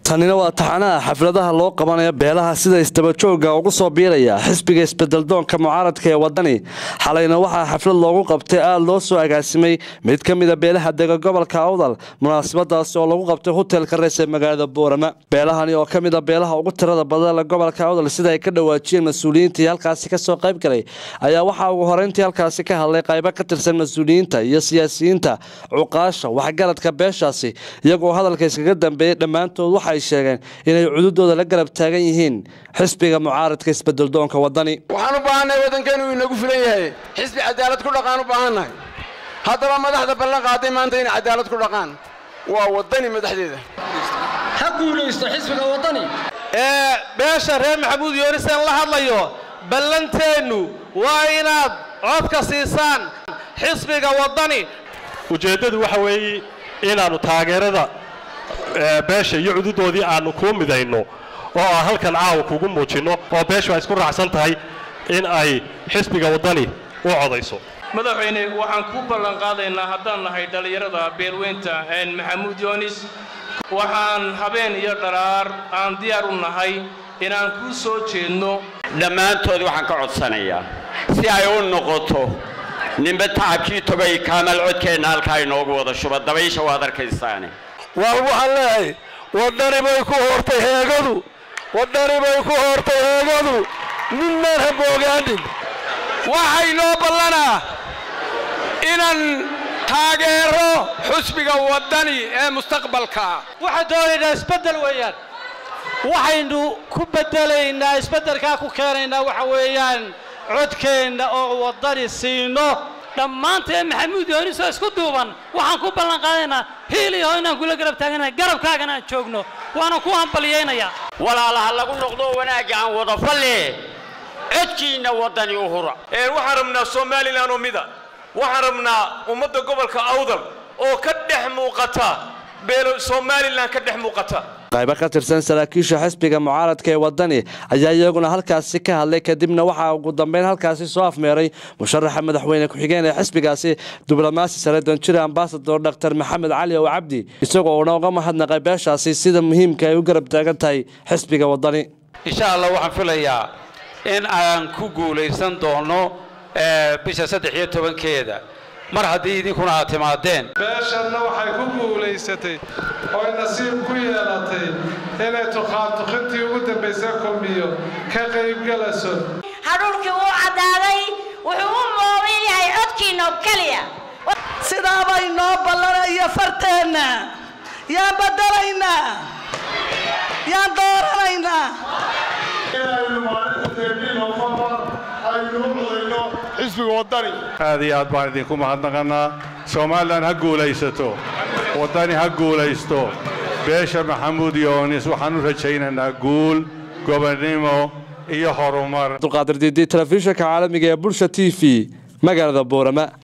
tanina waa taxanaha xafladaha loo qabanaya beelaha sida isdabajooga ugu soo biiraya xisbiga isbedeldoonka mucaaradka ee wadani xalayna waxaa xaflad loogu qabtay aada loo soo agaasimay mid ka mida beelaha dega gobolka awdal munaasabadaasi oo lagu qabtay hotelka rees ee magaalada boorama beelahani oo ka mida beelaha ugu tirada badan gobolka awdal sida ay ka dhawaajiyeen mas-uuliyiintii halkaasi kasoo qayb galay ayaa waxaa ugu horeyntii halkaasi ka hadlay qaybo ka tirsan mas-uuliyiinta iyo siyaasiyiinta cuqaasha waxgaradka beeshaasi iyagoo hadalka iskaga dambeeyey dhammaantood waxay sheegeen inay cududooda la garab taagan yihiin xisbiga mucaaradka isbedeldoonka wadani waxaan u baahannahay waddankeenu inagu filan yahay xisbi cadaalad ku dhaqaan u baahannahay haddaba madaxda ballan qaaday maanta inay cadaalad ku dhaqaan waa waddani madaxdeeda ha guulaysto xisbiga waddani ee beesha reer maxamuud yoonisan la hadlayo ballanteennu waa inaad codka siisaan xisbiga waddani ujeeddadu waxa weeye inaannu taageerada beesha iyo cududoodii aannu kuu midayno oo aan halkan caawa kugu muujinno oo beeshu ay isku raacsan tahay in ay xisbiga waddani u codayso madaxweyne waxaan ku ballan qaadaynaa haddaan nahay dhallinyarada beelweynta maxamuud yoonis waxaan habeen iyo dharaar aan diyaar u nahay inaan kuu soo jeedno dhammaantood waxaan ka codsanayaa si ay u noqoto ninba tacabkii togay kaamal codkeenna halkaa inoogu wada shuba dabaysha waad arkaysaane waa waxaan leeyahay waddani bay ku hoortay heegadu waddani bay ku hoortay heegadu midnaan haboogaanin waxay noo ballanaa inaan taageero xusbiga waddani ee mustaqbalka waxaan doonaynaa isbeddel weeyaan waxaynu ku beddelaynaa isbeddelkaa ku keenaynaa waxa weeyaan codkeenna oo waddani siino dhammaanteen maxamuud yoonisoo isku duuban waxaan ku ballan qaadaynaa hiiliyaho inaan kula garab taaganahay garabkaagana aan joogno waana ku hambaliyaynayaa walaalaha lagu noqdo wanaagga aan wada falle codkiinna waddani u hura waxaan rabnaa somalilan oo mida waxaan rabnaa ummadda gobolka awdal oo ka dhex muuqata beelo somalilan ka dhex muuqata qaybo ka tirsan saraakiisha xisbiga mucaaradka ee wadani ayaa iyaguna halkaasi ka hadlay kadibna waxaa ugu dambeyn halkaasi soo afmeeray musharaxa madaxweyne ku-xigeen ee xisbigaasi diblomaasi sare danjire ambasador dr maxamed cali ow cabdi isagoo uuna uga mahadnaqay beeshaasi sida muhiimka ay u garab taagan tahay xisbiga wadani insha allah waxaan filayaa in aan ku guulaysan doono bisha saddex iyo tobankeeda mar haddii idinkuna aad timaadeen beeshanna waxay ku guulaysatay ooy nasiib ku yeelatay inay tuqaantuqintii ugu dambaysay kulmiyo ka qaybgalayso hadhuulkii wuu caddaaday wuxuu u mooban yahay codkiinno keliya sidaabay noo ballanaya farteenna yaan badalaynaa yaan dooranaynaa inaynu maalinta teerniin ofamar aynu u codayno xisbiga waddani aad iyo aad baan idinku mahadnaqannaa somalilan ha guulaysato waddani ha guulaysto beesha maxamuud yoonis waxaan u rajaynaynaa guul gobonnimo iyo horumar abdulqaadir diidi telefishinka caalamiga ee bulsha t v magaalada boorama